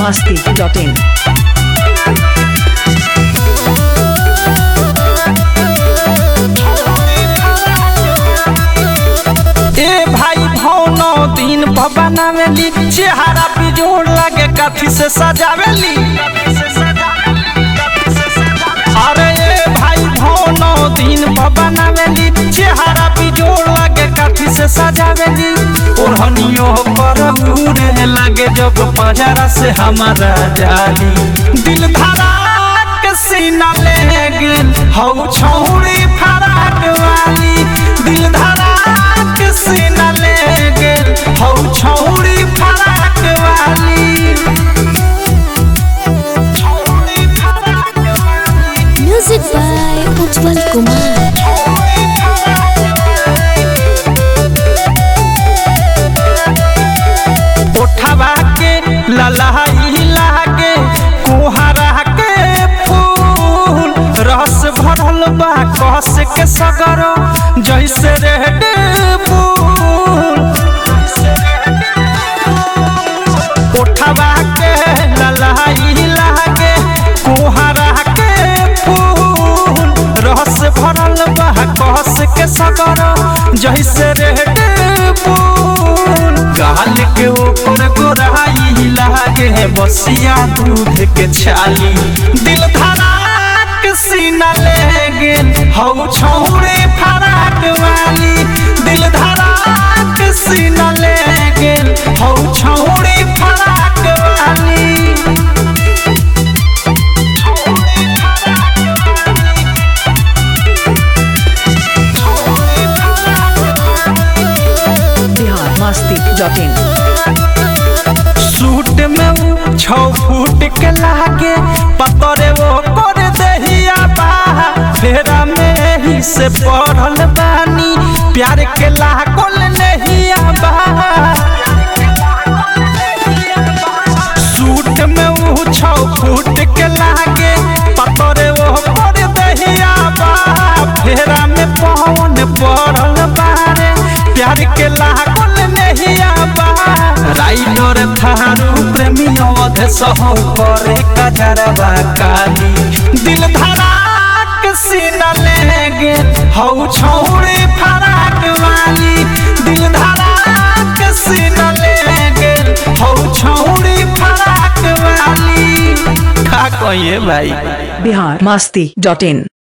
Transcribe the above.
masti.in. ए भाई भौनो दिन पर बनावेली चेहरा बिजोड़ लगे कथी से सजावेली अरे ए भाई भौनो दिन पर बनावेली चेहरा बिजोड़ लगे कथी से सजावेली ओढ़नियो पर उड़े लगे जब पजरा से हमारा जाली दिल धड़ाक सीना ले गेल हौ छौड़ी फराक वाली दिल धड़ाक सीना ले गेल हौ छौड़ी फराक वाली छौड़ी फराक वाली Music by Utpal Kumar. ओठवा के ललहाई लागे कुहरा के फूल रस भरल बा कस के सगर जैसे रेड फूल ओठवा के ललहाई लागे कुहरा के फूल रस भरल बा कस के सगर जैसे रेड फूल गाल के ऊपर गोराई लागे बसिया दूध के छाली दिल धड़ाक सीना ले गेल हौ छौड़े फराक वाली दिल धड़ाक सीना ले गेल हौ छौड़े फराक वाली Bihar masti.in. सूट में ऊ छौ फूट के लागे पतरे वो कर दहिया बा फेरा में ही से पढ़ल बानी प्यार के लागल नहिया बा सूट में ऊ छौ फूट के लागे पतरे वो कर दहिया बा फेरा में पवन पढ़ल बारे प्यार के लागल नहिया बा राइडर थारू प्रेमी अवध सहो करे कजरवा काली दिल धड़ाक सीना ले गेल हौ छौड़े फराक वाली दिल धड़ाक सीना ले गेल हौ छौड़े फराक वाली का कहिए भाई Bihar masti.in.